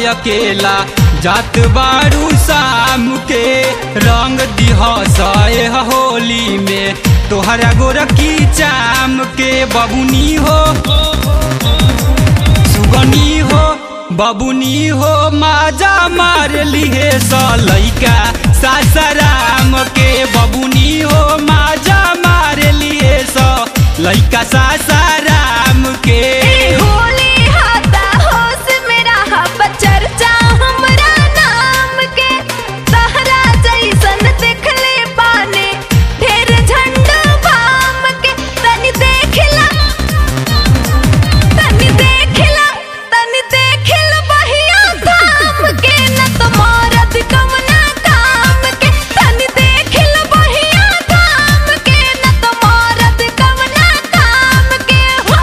अकेला जात बारू शाम के रंग दिह सए होली में तोहरा गोरखी चाम के बबुनी हो सुगनी हो बबुनी हो माजा मार लिहे सलैका सासराम के बबुनी हो माजा मार लिए स लैका सासाराम के ए होली हाता होश मेरा हब चर्चा हमरा नाम के तहरा जैसन देखले पाने ढेर झंडा बाम के तनी देखला तनी देखला तनी देखल बहिया धाम के न तो मरद कवना काम के तनी देखल बहिया धाम के न तो मरद कवना काम के हो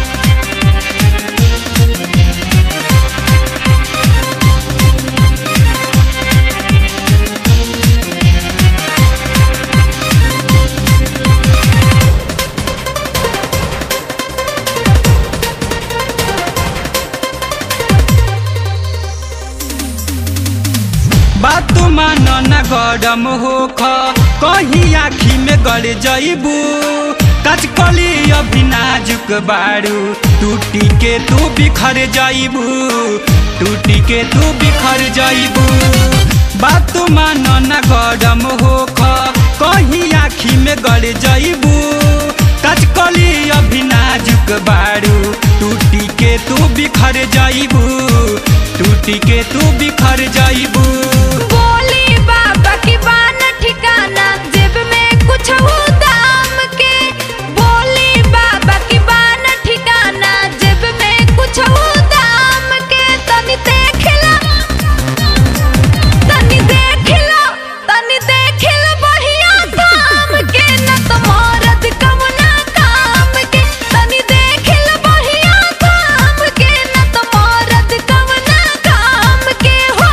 बात मान न गरम हो ख कहीं आखी में गड़ जइबू कचकली अभी नाजुक बारू टूटी के तू बिखर जइबू टूटी के तू बिखर जइबू बात मान न गरम हो ख कहीं आखी में गड़ जइबू कचकली अभी नाजुक बारू टूटी के तू बिखर जइबू टूटी के तू बिखर जइबू बोली बाबा की बान ठिकाना जेब में कुछ हो दाम के बोली बाबा की बान ठिकाना जेब में कुछ हो दाम के तनी देखला तनी देखला तनी देखल बहिया धाम के न तो मरद कवना काम के तनी देखल बहिया धाम के न तो मरद कवना काम के हो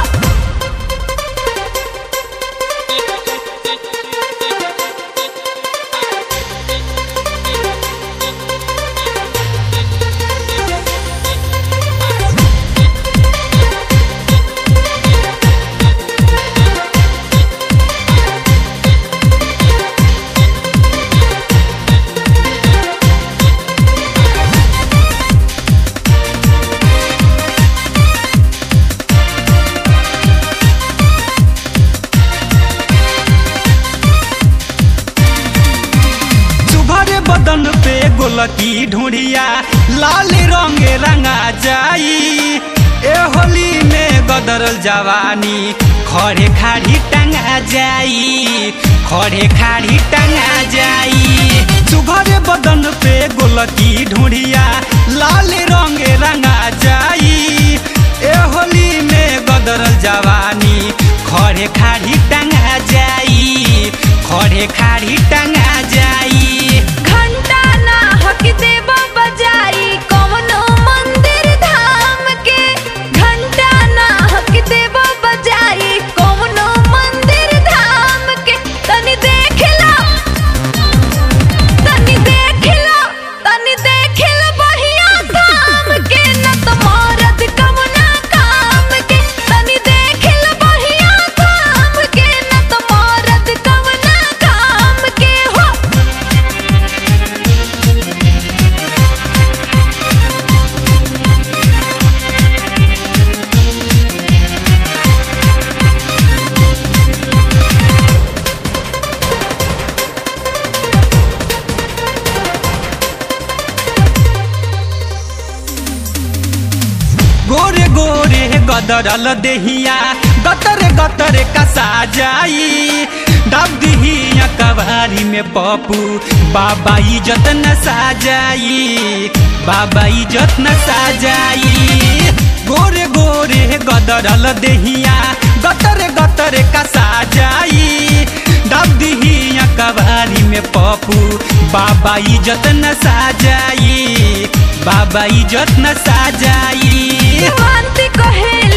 सुभर बदन पे गोलकी ढूंढिया लाल रंग रंगा जाई ए होली में गदरल जवानी खड़े खाड़ी टंगा जाई खड़े खाड़ी टंगा जाई सुभर बदन पे गोलकी ढूंढिया लाल रंग रंगा जाई ए होली में गदरल जवानी खड़े खाड़ी टंगा जाई खड़े खाड़ी टंगा जाई घंटा ना हक देव बजाई कवनो मंदिर धाम के घंटा ना हक देव बजाई कवनो मंदिर धाम के तनी देखला तनी देखला तनी देखल बहिया धाम के न तो मरद कवना काम के तनी देखल बहिया धाम के न तो मरद कवना काम के हो गोरे गोरे गदरल देहिया गतर गतर कसा जाई डब दिहिया कवारी में पप्पू बाबा इज्जत न साजाई बाबा इज्जत न साजाई गोरे गोरे गदरल देहिया गतर गतर कसा जाई डब दिहिया कवारी में पप्पू बाबा इज्जत न साजाई बाबा इज्जत न साजाई शांति कहे